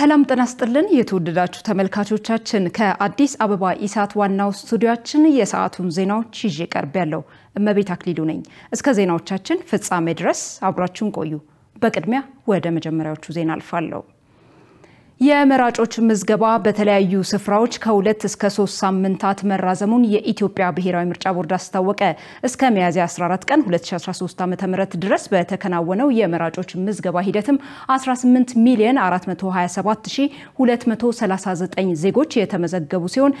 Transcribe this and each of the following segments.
ሰላም ጤና ይስጥልን የተወደዳችሁ ተመልካቾቻችን፣ ከአዲስ አበባ ኢሳት ዋናው ስቱዲያችን የሰዓቱን ዜናዎች ይዤ ቀርብ ያለው እመቤት አክሊሉ ነኝ። እስከ ዜናዎቻችን ፍጻሜ ድረስ አብራችሁን ቆዩ። በቅድሚያ ወደ መጀመሪያዎቹ ዜና አልፋለሁ። የመራጮች ምዝገባ በተለያዩ ስፍራዎች ከሁለት እስከ ሶስት ሳምንታት መራዘሙን የኢትዮጵያ ብሔራዊ ምርጫ ቦርድ አስታወቀ። እስከ ሚያዝያ 14 ቀን 2013 ዓ.ም ድረስ በተከናወነው የመራጮች ምዝገባ ሂደትም 18 ሚሊዮን 421239 ዜጎች የተመዘገቡ ሲሆን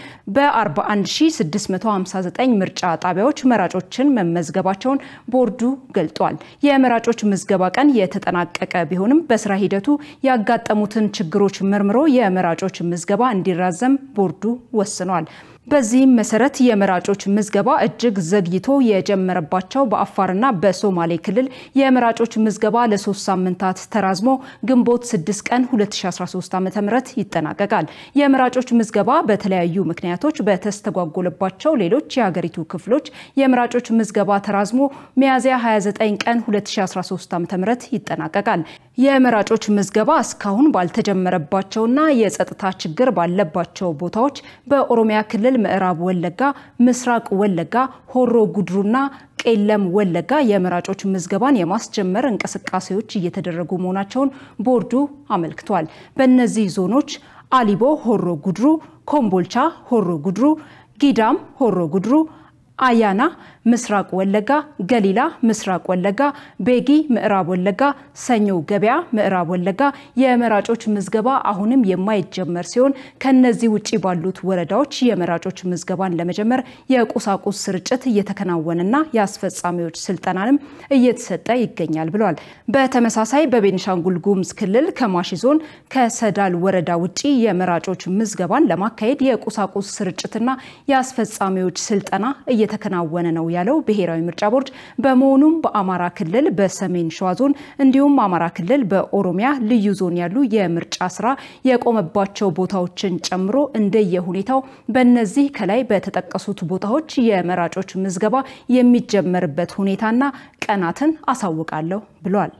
በ41659 ምርጫ ጣቢያዎች መራጮችን መመዝገባቸውን ቦርዱ ገልጧል። የመራጮች ምዝገባ ቀን የተጠናቀቀ ቢሆንም በስራ ሂደቱ ያጋጠሙትን ችግሮች መርምሮ የመራጮች ምዝገባ እንዲራዘም ቦርዱ ወስኗል። በዚህም መሰረት የመራጮች ምዝገባ እጅግ ዘግይቶ የጀመረባቸው በአፋርና በሶማሌ ክልል የመራጮች ምዝገባ ለሶስት ሳምንታት ተራዝሞ ግንቦት 6 ቀን 2013 ዓ.ም ይጠናቀቃል። የመራጮች ምዝገባ በተለያዩ ምክንያቶች በተስተጓጎለባቸው ሌሎች የሀገሪቱ ክፍሎች የመራጮች ምዝገባ ተራዝሞ ሚያዝያ 29 ቀን 2013 ዓ.ም ይጠናቀቃል። የመራጮች ምዝገባ እስካሁን ባልተጀመረባቸውና የጸጥታ ችግር ባለባቸው ቦታዎች በኦሮሚያ ክልል ምዕራብ ወለጋ፣ ምስራቅ ወለጋ፣ ሆሮ ጉድሩና ቄለም ወለጋ የመራጮች ምዝገባን የማስጀመር እንቅስቃሴዎች እየተደረጉ መሆናቸውን ቦርዱ አመልክቷል። በእነዚህ ዞኖች አሊቦ ሆሮ ጉድሩ፣ ኮምቦልቻ ሆሮ ጉድሩ፣ ጊዳም ሆሮ ጉድሩ አያና ምስራቅ ወለጋ፣ ገሊላ ምስራቅ ወለጋ፣ ቤጊ ምዕራብ ወለጋ፣ ሰኞ ገበያ ምዕራብ ወለጋ የመራጮች ምዝገባ አሁንም የማይጀመር ሲሆን ከነዚህ ውጭ ባሉት ወረዳዎች የመራጮች ምዝገባን ለመጀመር የቁሳቁስ ስርጭት እየተከናወነና የአስፈጻሚዎች ስልጠናንም እየተሰጠ ይገኛል ብለዋል። በተመሳሳይ በቤኒሻንጉል ጉሙዝ ክልል ከማሺ ዞን ከሰዳል ወረዳ ውጭ የመራጮች ምዝገባን ለማካሄድ የቁሳቁስ ስርጭትና የአስፈጻሚዎች ስልጠና እየተከናወነ ነው ያለው ብሔራዊ ምርጫ ቦርድ በመሆኑም በአማራ ክልል በሰሜን ሸዋ ዞን እንዲሁም አማራ ክልል በኦሮሚያ ልዩ ዞን ያሉ የምርጫ ስራ የቆመባቸው ቦታዎችን ጨምሮ እንደየሁኔታው በእነዚህ ከላይ በተጠቀሱት ቦታዎች የመራጮች ምዝገባ የሚጀመርበት ሁኔታና ቀናትን አሳውቃለሁ ብሏል።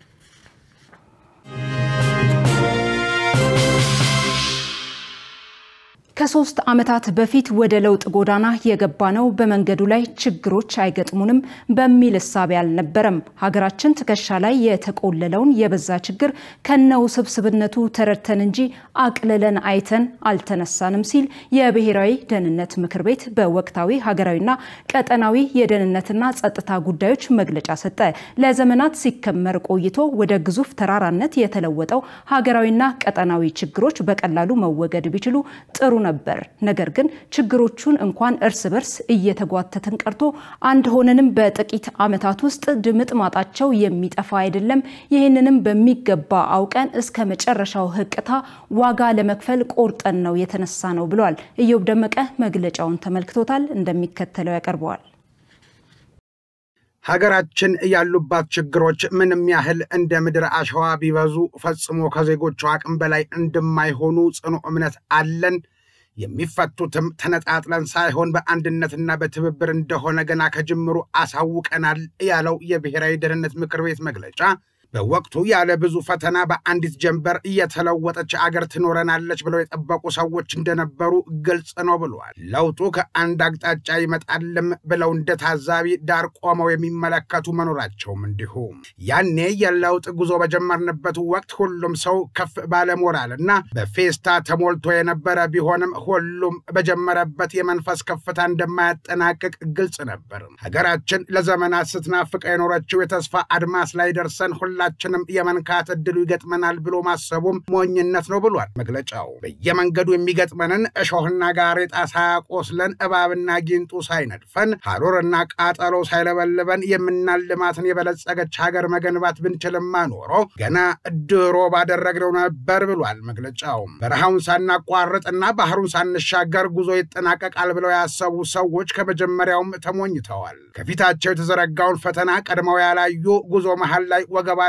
ከሶስት ዓመታት በፊት ወደ ለውጥ ጎዳና የገባ ነው በመንገዱ ላይ ችግሮች አይገጥሙንም በሚል እሳቤ አልነበረም። ሀገራችን ትከሻ ላይ የተቆለለውን የበዛ ችግር ከነው ስብስብነቱ ተረድተን እንጂ አቅልለን አይተን አልተነሳንም ሲል የብሔራዊ ደህንነት ምክር ቤት በወቅታዊ ሀገራዊና ቀጠናዊ የደህንነትና ጸጥታ ጉዳዮች መግለጫ ሰጠ። ለዘመናት ሲከመር ቆይቶ ወደ ግዙፍ ተራራነት የተለወጠው ሀገራዊና ቀጠናዊ ችግሮች በቀላሉ መወገድ ቢችሉ ጥሩ ነበር። ነገር ግን ችግሮቹን እንኳን እርስ በርስ እየተጓተትን ቀርቶ አንድ ሆነንም በጥቂት ዓመታት ውስጥ ድምጥ ማጣቸው የሚጠፋ አይደለም። ይህንንም በሚገባ አውቀን እስከ መጨረሻው ህቅታ ዋጋ ለመክፈል ቆርጠን ነው የተነሳ ነው ብሏል። እዮብ ደመቀ መግለጫውን ተመልክቶታል፣ እንደሚከተለው ያቀርበዋል። ሀገራችን ያሉባት ችግሮች ምንም ያህል እንደ ምድር አሸዋ ቢበዙ ፈጽሞ ከዜጎቹ አቅም በላይ እንደማይሆኑ ጽኑ እምነት አለን። የሚፈቱትም ተነጣጥለን ሳይሆን በአንድነትና በትብብር እንደሆነ ገና ከጅምሩ አሳውቀናል ያለው የብሔራዊ ደህንነት ምክር ቤት መግለጫ በወቅቱ ያለ ብዙ ፈተና በአንዲት ጀንበር እየተለወጠች አገር ትኖረናለች ብለው የጠበቁ ሰዎች እንደነበሩ ግልጽ ነው ብለዋል። ለውጡ ከአንድ አቅጣጫ ይመጣልም ብለው እንደ ታዛቢ ዳር ቆመው የሚመለከቱ መኖራቸውም እንዲሁ። ያኔ የለውጥ ጉዞ በጀመርንበት ወቅት ሁሉም ሰው ከፍ ባለ ሞራል እና በፌስታ ተሞልቶ የነበረ ቢሆንም ሁሉም በጀመረበት የመንፈስ ከፍታ እንደማያጠናቅቅ ግልጽ ነበር። ሀገራችን ለዘመናት ስትናፍቀ የኖረችው የተስፋ አድማስ ላይ ደርሰን ሁላ ሁላችንም የመንካት እድሉ ይገጥመናል ብሎ ማሰቡም ሞኝነት ነው ብሏል መግለጫው። በየመንገዱ የሚገጥመንን እሾህና ጋሬጣ ሳያቆስለን እባብና ጊንጡ ሳይነድፈን ሐሩርና ቃጠሎ ሳይለበልበን የምናልማትን የበለጸገች ሀገር መገንባት ብንችልማ ኖሮ ገና ድሮ ባደረግነው ነበር ብሏል መግለጫው። በረሃውን ሳናቋርጥና ባህሩን ሳንሻገር ጉዞ ይጠናቀቃል ብለው ያሰቡ ሰዎች ከመጀመሪያውም ተሞኝተዋል። ከፊታቸው የተዘረጋውን ፈተና ቀድመው ያላዩ ጉዞ መሃል ላይ ወገባ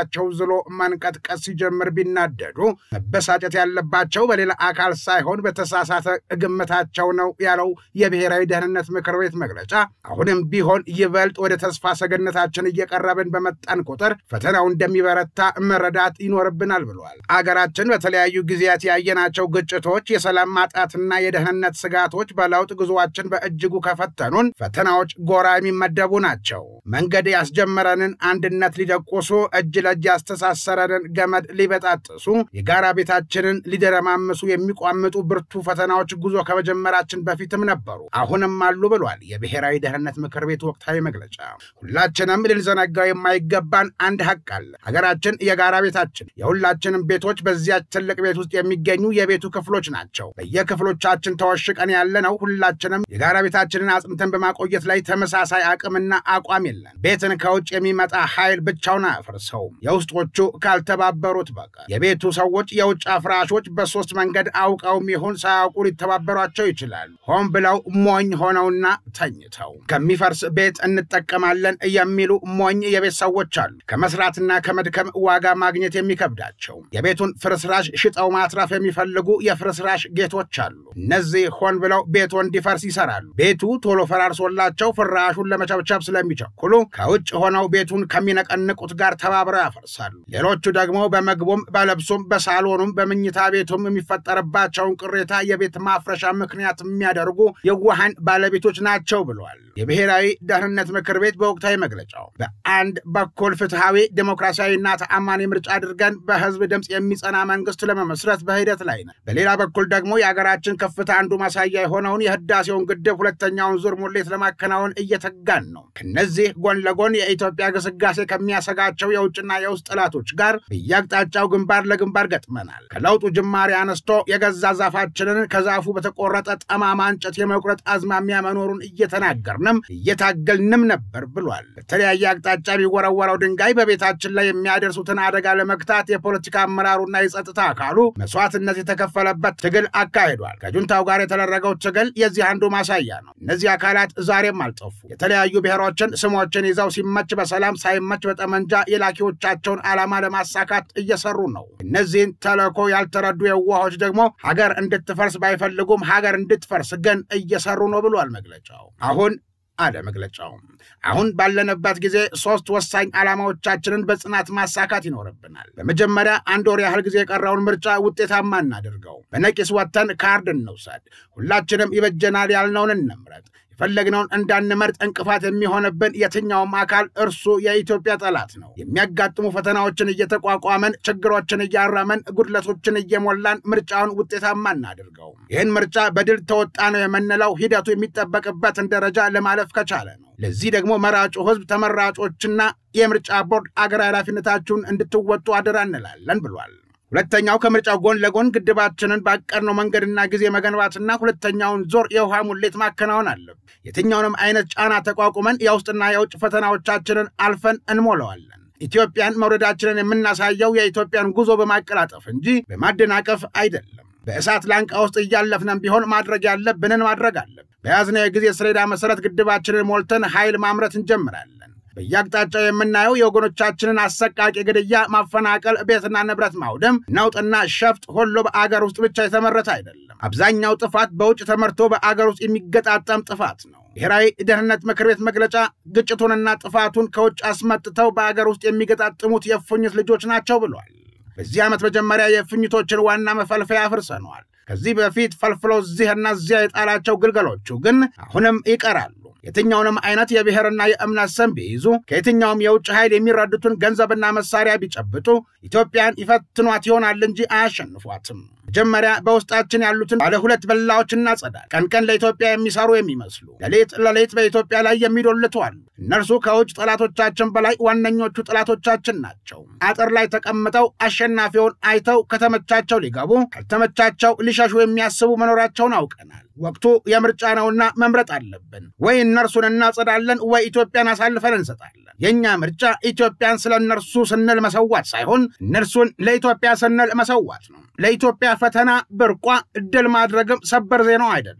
ውስጣቸው ዝሎ መንቀጥቀጥ ሲጀምር ቢናደዱ መበሳጨት ያለባቸው በሌላ አካል ሳይሆን በተሳሳተ ግምታቸው ነው ያለው የብሔራዊ ደህንነት ምክር ቤት መግለጫ፣ አሁንም ቢሆን ይበልጥ ወደ ተስፋ ሰገነታችን እየቀረብን በመጣን ቁጥር ፈተናው እንደሚበረታ መረዳት ይኖርብናል ብሏል። አገራችን በተለያዩ ጊዜያት ያየናቸው ግጭቶች፣ የሰላም ማጣትና የደህንነት ስጋቶች በለውጥ ጉዞአችን በእጅጉ ከፈተኑን ፈተናዎች ጎራ የሚመደቡ ናቸው። መንገድ ያስጀመረንን አንድነት ሊደቁሱ፣ እጅ ለእጅ ያስተሳሰረንን ገመድ ሊበጣጥሱ፣ የጋራ ቤታችንን ሊደረማምሱ የሚቋምጡ ብርቱ ፈተናዎች ጉዞ ከመጀመራችን በፊትም ነበሩ፣ አሁንም አሉ ብሏል የብሔራዊ ደህንነት ምክር ቤት ወቅታዊ መግለጫ። ሁላችንም ልንዘነጋው የማይገባን አንድ ሀቅ አለ። ሀገራችን የጋራ ቤታችን፣ የሁላችንም ቤቶች በዚያች ትልቅ ቤት ውስጥ የሚገኙ የቤቱ ክፍሎች ናቸው። በየክፍሎቻችን ተወሽቀን ያለነው ሁላችንም የጋራ ቤታችንን አጽንተን በማቆየት ላይ ተመሳሳይ አቅምና አቋም የለን። ቤትን ከውጭ የሚመጣ ኃይል ብቻውን አያፈርሰውም የውስጦቹ ካልተባበሩት በቀር። የቤቱ ሰዎች የውጭ አፍራሾች በሶስት መንገድ አውቀውም ይሁን ሳያውቁ ሊተባበሯቸው ይችላሉ። ሆን ብለው ሞኝ ሆነውና ተኝተው ከሚፈርስ ቤት እንጠቀማለን የሚሉ ሞኝ የቤት ሰዎች አሉ። ከመስራትና ከመድከም ዋጋ ማግኘት የሚከብዳቸው የቤቱን ፍርስራሽ ሽጠው ማትረፍ የሚፈልጉ የፍርስራሽ ጌቶች አሉ። እነዚህ ሆን ብለው ቤቱ እንዲፈርስ ይሰራሉ። ቤቱ ቶሎ ፈራርሶላቸው ፍራሹን ለመቸብቸብ ስለሚቸኩሉ ከውጭ ሆነው ቤቱን ከሚነቀንቁት ጋር ተባብረው ያፈርሳሉ። ሌሎቹ ደግሞ በመግቡም በለብሱም በሳሎኑም በምኝታ ቤቱም የሚፈጠርባቸውን ቅሬታ የቤት ማፍረሻ ምክንያት የሚያደርጉ የዋሃን ባለቤቶች ናቸው ብሏል የብሔራዊ ደህንነት ምክር ቤት በወቅታዊ መግለጫው። በአንድ በኩል ፍትሐዊ ዴሞክራሲያዊና ተአማኒ ምርጫ አድርገን በህዝብ ድምፅ የሚጸና መንግስት ለመመስረት በሂደት ላይ ነን። በሌላ በኩል ደግሞ የሀገራችን ከፍታ አንዱ ማሳያ የሆነውን የህዳሴውን ግድብ ሁለተኛውን ዙር ሙሌት ለማከናወን እየተጋን ነው። ከነዚህ ጎን ለጎን የኢትዮጵያ ግስጋሴ ከሚያሰጋቸው የውጭና የውስጥ ጠላቶች ጋር በየአቅጣጫው ግንባር ለግንባር ገጥመናል። ከለውጡ ጅማሬ አነስቶ የገዛ ዛፋችንን ከዛፉ በተቆረጠ ጠማማ እንጨት የመቁረጥ አዝማሚያ መኖሩን እየተናገርንም እየታገልንም ነበር ብሏል። በተለያየ አቅጣጫ የሚወረወረው ድንጋይ በቤታችን ላይ የሚያደርሱትን አደጋ ለመግታት የፖለቲካ አመራሩና የጸጥታ አካሉ መስዋዕትነት የተከፈለበት ትግል አካሂዷል። ከጁንታው ጋር የተደረገው ትግል የዚህ አንዱ ማሳያ ነው። እነዚህ አካላት ዛሬም አልጠፉ። የተለያዩ ብሔሮችን ስሞችን ይዘው ሲመች በሰላም ሳይመች በጠመንጃ የላኪዎቻቸውን ዓላማ ለማሳካት እየሰሩ ነው። እነዚህን ተልዕኮ ያልተረዱ የዋሆች ደግሞ ሀገር እንድትፈርስ ባይፈልጉም ሀገር እንድትፈርስ ግን እየሰሩ ነው ብሏል መግለጫው። አሁን አለ መግለጫው። አሁን ባለንበት ጊዜ ሶስት ወሳኝ ዓላማዎቻችንን በጽናት ማሳካት ይኖርብናል። በመጀመሪያ አንድ ወር ያህል ጊዜ የቀረውን ምርጫ ውጤታማ እናድርገው። በነቂስ ወጥተን ካርድ እንውሰድ። ሁላችንም ይበጀናል ያልነውን እንምረጥ። የፈለግነውን እንዳንመርጥ እንቅፋት የሚሆንብን የትኛውም አካል እርሱ የኢትዮጵያ ጠላት ነው። የሚያጋጥሙ ፈተናዎችን እየተቋቋመን ችግሮችን እያረመን ጉድለቶችን እየሞላን ምርጫውን ውጤታማ እናድርገው። ይህን ምርጫ በድል ተወጣ ነው የምንለው ሂደቱ የሚጠበቅበትን ደረጃ ለማለፍ ከቻለ ነው። ለዚህ ደግሞ መራጩ ሕዝብ፣ ተመራጮችና የምርጫ ቦርድ አገራዊ ኃላፊነታችሁን እንድትወጡ አደራ እንላለን ብሏል። ሁለተኛው ከምርጫው ጎን ለጎን ግድባችንን ባቀድነው መንገድና ጊዜ መገንባትና ሁለተኛውን ዞር የውሃ ሙሌት ማከናወን አለብን። የትኛውንም አይነት ጫና ተቋቁመን የውስጥና የውጭ ፈተናዎቻችንን አልፈን እንሞላዋለን። ኢትዮጵያን መውረዳችንን የምናሳየው የኢትዮጵያን ጉዞ በማቀላጠፍ እንጂ በማደናቀፍ አይደለም። በእሳት ላንቃ ውስጥ እያለፍነን ቢሆን ማድረግ ያለብንን ማድረግ አለብን። በያዝነው የጊዜ ሰሌዳ መሰረት ግድባችንን ሞልተን ኃይል ማምረት እንጀምራለን። በየአቅጣጫው የምናየው የወገኖቻችንን አሰቃቂ ግድያ፣ ማፈናቀል፣ ቤትና ንብረት ማውደም፣ ነውጥና ሸፍጥ ሁሉ በአገር ውስጥ ብቻ የተመረተ አይደለም። አብዛኛው ጥፋት በውጭ ተመርቶ በአገር ውስጥ የሚገጣጠም ጥፋት ነው። ብሔራዊ ደህንነት ምክር ቤት መግለጫ ግጭቱንና ጥፋቱን ከውጭ አስመጥተው በአገር ውስጥ የሚገጣጥሙት የእፉኝት ልጆች ናቸው ብሏል። በዚህ ዓመት መጀመሪያ የእፉኝቶችን ዋና መፈልፈያ አፍርሰነዋል። ከዚህ በፊት ፈልፍሎ እዚህና እዚያ የጣላቸው ግልገሎቹ ግን አሁንም ይቀራሉ። የትኛውንም አይነት የብሔርና የእምነት ስም ቢይዙ ከየትኛውም የውጭ ኃይል የሚረዱትን ገንዘብና መሳሪያ ቢጨብጡ ኢትዮጵያን ይፈትኗት ይሆናል እንጂ አያሸንፏትም። መጀመሪያ በውስጣችን ያሉትን ባለ ሁለት በላዎች እናጸዳል። ቀን ቀን ለኢትዮጵያ የሚሰሩ የሚመስሉ ሌሊት ለሌሊት በኢትዮጵያ ላይ የሚዶልቱ አሉ። እነርሱ ከውጭ ጠላቶቻችን በላይ ዋነኞቹ ጠላቶቻችን ናቸው። አጥር ላይ ተቀምጠው አሸናፊውን አይተው ከተመቻቸው ሊገቡ ካልተመቻቸው ሊሸሹ የሚያስቡ መኖራቸውን አውቀናል። ወቅቱ የምርጫ ነውና መምረጥ አለብን። ወይ እነርሱን እናጸዳለን፣ ወይ ኢትዮጵያን አሳልፈን እንሰጣለን። የእኛ ምርጫ ኢትዮጵያን ስለ እነርሱ ስንል መሰዋት ሳይሆን እነርሱን ለኢትዮጵያ ስንል መሰዋት ነው። ለኢትዮጵያ ፈተና ብርቋ ድል ማድረግም ሰበር ዜናው አይደለም።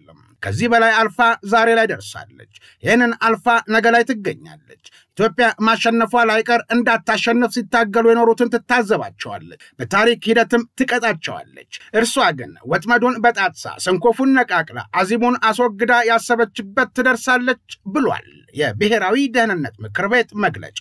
ከዚህ በላይ አልፋ ዛሬ ላይ ደርሳለች። ይህንን አልፋ ነገ ላይ ትገኛለች። ኢትዮጵያ ማሸነፏ ላይቀር እንዳታሸንፍ ሲታገሉ የኖሩትን ትታዘባቸዋለች፣ በታሪክ ሂደትም ትቀጣቸዋለች። እርሷ ግን ወጥመዱን በጣጥሳ ሰንኮፉን ነቃቅላ አዚሙን አስወግዳ ያሰበችበት ትደርሳለች ብሏል የብሔራዊ ደህንነት ምክር ቤት መግለጫ።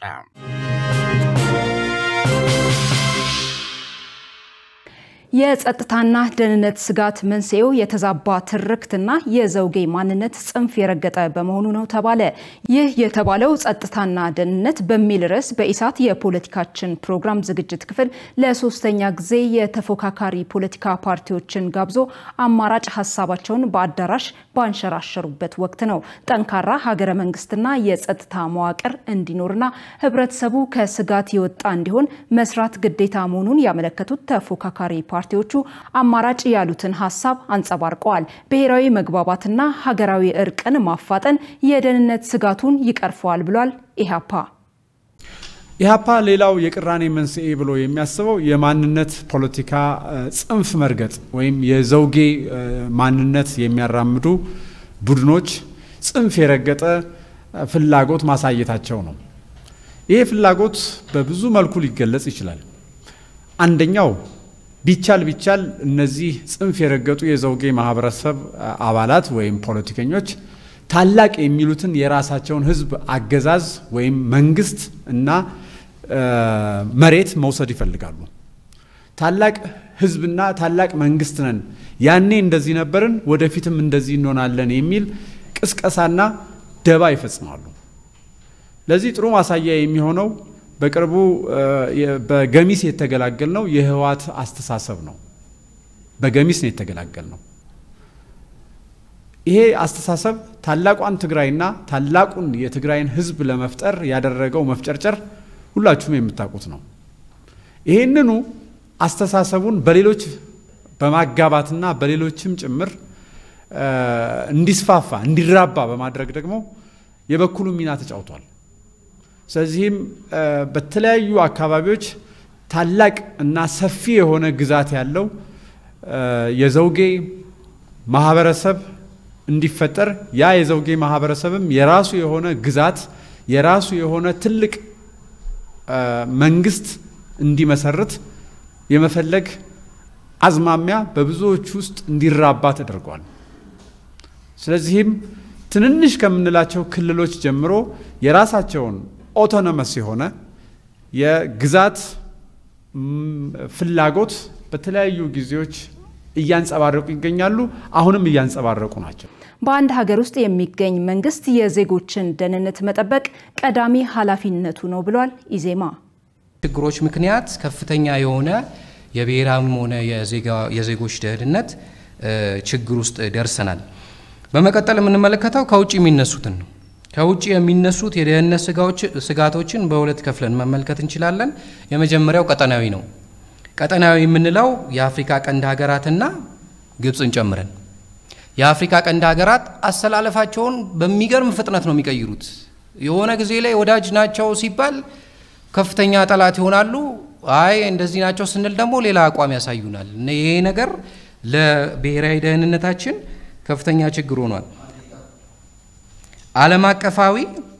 የጸጥታና ደህንነት ስጋት መንስኤው የተዛባ ትርክትና የዘውጌ ማንነት ጽንፍ የረገጠ በመሆኑ ነው ተባለ። ይህ የተባለው ጸጥታና ደህንነት በሚል ርዕስ በኢሳት የፖለቲካችን ፕሮግራም ዝግጅት ክፍል ለሶስተኛ ጊዜ የተፎካካሪ ፖለቲካ ፓርቲዎችን ጋብዞ አማራጭ ሀሳባቸውን በአዳራሽ ባንሸራሸሩበት ወቅት ነው። ጠንካራ ሀገረ መንግስትና የጸጥታ መዋቅር እንዲኖርና ህብረተሰቡ ከስጋት የወጣ እንዲሆን መስራት ግዴታ መሆኑን ያመለከቱት ተፎካካሪ ፓርቲዎቹ አማራጭ ያሉትን ሀሳብ አንጸባርቀዋል። ብሔራዊ መግባባትና ሀገራዊ እርቅን ማፋጠን የደህንነት ስጋቱን ይቀርፈዋል ብሏል ኢህአፓ። ኢህአፓ ሌላው የቅራኔ መንስኤ ብሎ የሚያስበው የማንነት ፖለቲካ ጽንፍ መርገጥ ወይም የዘውጌ ማንነት የሚያራምዱ ቡድኖች ጽንፍ የረገጠ ፍላጎት ማሳየታቸው ነው። ይሄ ፍላጎት በብዙ መልኩ ሊገለጽ ይችላል። አንደኛው ቢቻል ቢቻል እነዚህ ጽንፍ የረገጡ የዘውጌ ማህበረሰብ አባላት ወይም ፖለቲከኞች ታላቅ የሚሉትን የራሳቸውን ህዝብ አገዛዝ ወይም መንግስት እና መሬት መውሰድ ይፈልጋሉ። ታላቅ ህዝብና ታላቅ መንግስት ነን፣ ያኔ እንደዚህ ነበርን፣ ወደፊትም እንደዚህ እንሆናለን የሚል ቅስቀሳና ደባ ይፈጽማሉ። ለዚህ ጥሩ ማሳያ የሚሆነው በቅርቡ በገሚስ የተገላገል ነው የህወሓት አስተሳሰብ ነው። በገሚስ ነው የተገላገል ነው። ይሄ አስተሳሰብ ታላቋን ትግራይና ታላቁን የትግራይን ህዝብ ለመፍጠር ያደረገው መፍጨርጨር ሁላችሁም የምታውቁት ነው። ይሄንኑ አስተሳሰቡን በሌሎች በማጋባትና በሌሎችም ጭምር እንዲስፋፋ እንዲራባ በማድረግ ደግሞ የበኩሉ ሚና ተጫውቷል። ስለዚህም በተለያዩ አካባቢዎች ታላቅ እና ሰፊ የሆነ ግዛት ያለው የዘውጌ ማህበረሰብ እንዲፈጠር ያ የዘውጌ ማህበረሰብም የራሱ የሆነ ግዛት የራሱ የሆነ ትልቅ መንግስት እንዲመሰርት የመፈለግ አዝማሚያ በብዙዎች ውስጥ እንዲራባ ተደርጓል። ስለዚህም ትንንሽ ከምንላቸው ክልሎች ጀምሮ የራሳቸውን ኦቶኖመስ የሆነ የግዛት ፍላጎት በተለያዩ ጊዜዎች እያንጸባረቁ ይገኛሉ። አሁንም እያንጸባረቁ ናቸው። በአንድ ሀገር ውስጥ የሚገኝ መንግስት የዜጎችን ደህንነት መጠበቅ ቀዳሚ ኃላፊነቱ ነው ብሏል ኢዜማ። ችግሮች ምክንያት ከፍተኛ የሆነ የብሔራዊም ሆነ የዜጎች ደህንነት ችግር ውስጥ ደርሰናል። በመቀጠል የምንመለከተው ከውጭ የሚነሱትን ነው። ከውጭ የሚነሱት የደህንነት ስጋቶችን በሁለት ከፍለን መመልከት እንችላለን። የመጀመሪያው ቀጠናዊ ነው። ቀጠናዊ የምንለው የአፍሪካ ቀንድ ሀገራትና ግብፅን ጨምረን የአፍሪካ ቀንድ ሀገራት አሰላለፋቸውን በሚገርም ፍጥነት ነው የሚቀይሩት። የሆነ ጊዜ ላይ ወዳጅ ናቸው ሲባል ከፍተኛ ጠላት ይሆናሉ። አይ እንደዚህ ናቸው ስንል ደግሞ ሌላ አቋም ያሳዩናል። ይሄ ነገር ለብሔራዊ ደህንነታችን ከፍተኛ ችግር ሆኗል። ዓለም አቀፋዊ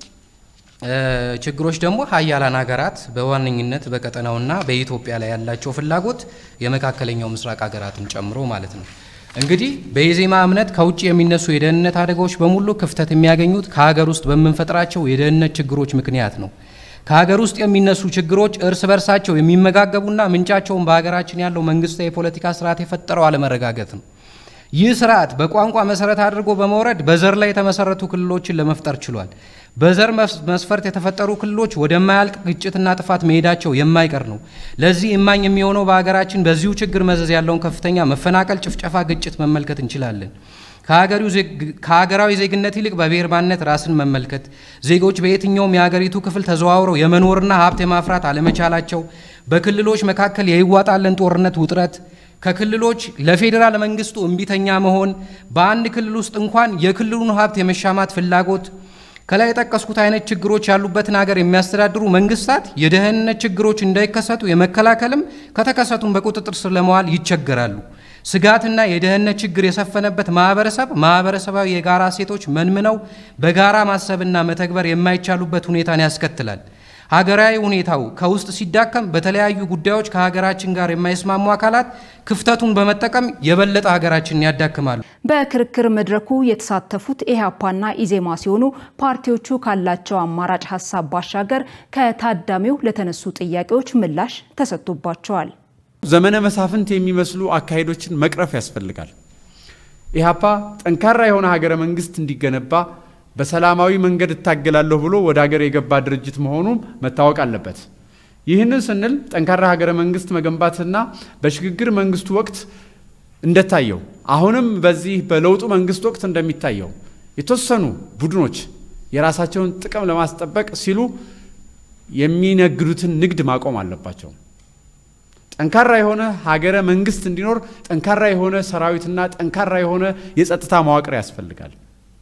ችግሮች ደግሞ ሀያላን ሀገራት በዋነኝነት በቀጠናውና በኢትዮጵያ ላይ ያላቸው ፍላጎት የመካከለኛው ምስራቅ ሀገራትን ጨምሮ ማለት ነው። እንግዲህ በኢዜማ እምነት ከውጭ የሚነሱ የደህንነት አደጋዎች በሙሉ ክፍተት የሚያገኙት ከሀገር ውስጥ በምንፈጥራቸው የደህንነት ችግሮች ምክንያት ነው። ከሀገር ውስጥ የሚነሱ ችግሮች እርስ በርሳቸው የሚመጋገቡና ምንጫቸውን በሀገራችን ያለው መንግስታዊ የፖለቲካ ስርዓት የፈጠረው አለመረጋገጥ ነው። ይህ ስርዓት በቋንቋ መሰረት አድርጎ በመውረድ በዘር ላይ የተመሰረቱ ክልሎችን ለመፍጠር ችሏል። በዘር መስፈርት የተፈጠሩ ክልሎች ወደማያልቅ ግጭትና ጥፋት መሄዳቸው የማይቀር ነው። ለዚህ እማኝ የሚሆነው በሀገራችን በዚሁ ችግር መዘዝ ያለውን ከፍተኛ መፈናቀል፣ ጭፍጨፋ፣ ግጭት መመልከት እንችላለን። ከሀገራዊ ዜግነት ይልቅ በብሔር ማንነት ራስን መመልከት፣ ዜጎች በየትኛውም የሀገሪቱ ክፍል ተዘዋውረው የመኖርና ሀብት የማፍራት አለመቻላቸው፣ በክልሎች መካከል የይዋጣለን ጦርነት ውጥረት ከክልሎች ለፌዴራል መንግስቱ እምቢተኛ መሆን፣ በአንድ ክልል ውስጥ እንኳን የክልሉን ሀብት የመሻማት ፍላጎት፣ ከላይ የጠቀስኩት አይነት ችግሮች ያሉበትን ሀገር የሚያስተዳድሩ መንግስታት የደህንነት ችግሮች እንዳይከሰቱ የመከላከልም ከተከሰቱም በቁጥጥር ስር ለመዋል ይቸገራሉ። ስጋትና የደህንነት ችግር የሰፈነበት ማህበረሰብ ማህበረሰባዊ የጋራ እሴቶች መንምነው በጋራ ማሰብና መተግበር የማይቻሉበት ሁኔታን ያስከትላል። ሀገራዊ ሁኔታው ከውስጥ ሲዳከም በተለያዩ ጉዳዮች ከሀገራችን ጋር የማይስማሙ አካላት ክፍተቱን በመጠቀም የበለጠ ሀገራችንን ያዳክማሉ። በክርክር መድረኩ የተሳተፉት ኢህአፓና ኢዜማ ሲሆኑ ፓርቲዎቹ ካላቸው አማራጭ ሀሳብ ባሻገር ከታዳሚው ለተነሱ ጥያቄዎች ምላሽ ተሰጥቶባቸዋል። ዘመነ መሳፍንት የሚመስሉ አካሄዶችን መቅረፍ ያስፈልጋል። ኢህአፓ ጠንካራ የሆነ ሀገረ መንግስት እንዲገነባ በሰላማዊ መንገድ እታገላለሁ ብሎ ወደ ሀገር የገባ ድርጅት መሆኑም መታወቅ አለበት። ይህንን ስንል ጠንካራ ሀገረ መንግስት መገንባትና በሽግግር መንግስቱ ወቅት እንደታየው አሁንም በዚህ በለውጡ መንግስት ወቅት እንደሚታየው የተወሰኑ ቡድኖች የራሳቸውን ጥቅም ለማስጠበቅ ሲሉ የሚነግዱትን ንግድ ማቆም አለባቸው። ጠንካራ የሆነ ሀገረ መንግስት እንዲኖር ጠንካራ የሆነ ሰራዊትና ጠንካራ የሆነ የጸጥታ መዋቅር ያስፈልጋል።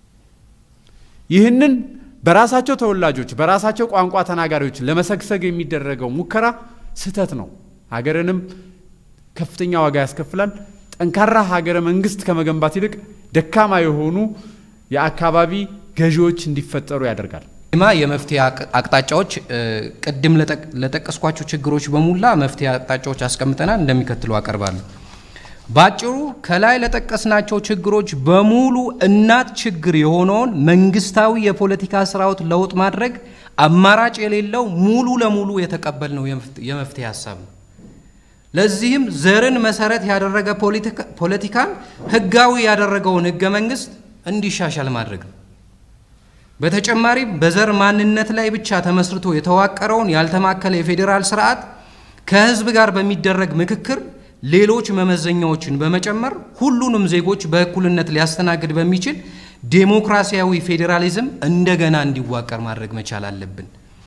ይህንን በራሳቸው ተወላጆች በራሳቸው ቋንቋ ተናጋሪዎች ለመሰግሰግ የሚደረገው ሙከራ ስህተት ነው። ሀገርንም ከፍተኛ ዋጋ ያስከፍላል። ጠንካራ ሀገረ መንግስት ከመገንባት ይልቅ ደካማ የሆኑ የአካባቢ ገዢዎች እንዲፈጠሩ ያደርጋል። ማ የመፍትሄ አቅጣጫዎች ቅድም ለጠቀስኳቸው ችግሮች በሙላ መፍትሄ አቅጣጫዎች አስቀምጠናል፣ እንደሚከትለው አቀርባለሁ። ባጭሩ ከላይ ለጠቀስናቸው ችግሮች በሙሉ እናት ችግር የሆነውን መንግስታዊ የፖለቲካ ስርዓት ለውጥ ማድረግ አማራጭ የሌለው ሙሉ ለሙሉ የተቀበልነው የመፍትሄ ሀሳብ ነው። ለዚህም ዘርን መሰረት ያደረገ ፖለቲካን ህጋዊ ያደረገውን ህገ መንግስት እንዲሻሻል ማድረግ ነው። በተጨማሪም በዘር ማንነት ላይ ብቻ ተመስርቶ የተዋቀረውን ያልተማከለ የፌዴራል ስርዓት ከህዝብ ጋር በሚደረግ ምክክር ሌሎች መመዘኛዎችን በመጨመር ሁሉንም ዜጎች በእኩልነት ሊያስተናግድ በሚችል ዴሞክራሲያዊ ፌዴራሊዝም እንደገና እንዲዋቀር ማድረግ መቻል አለብን።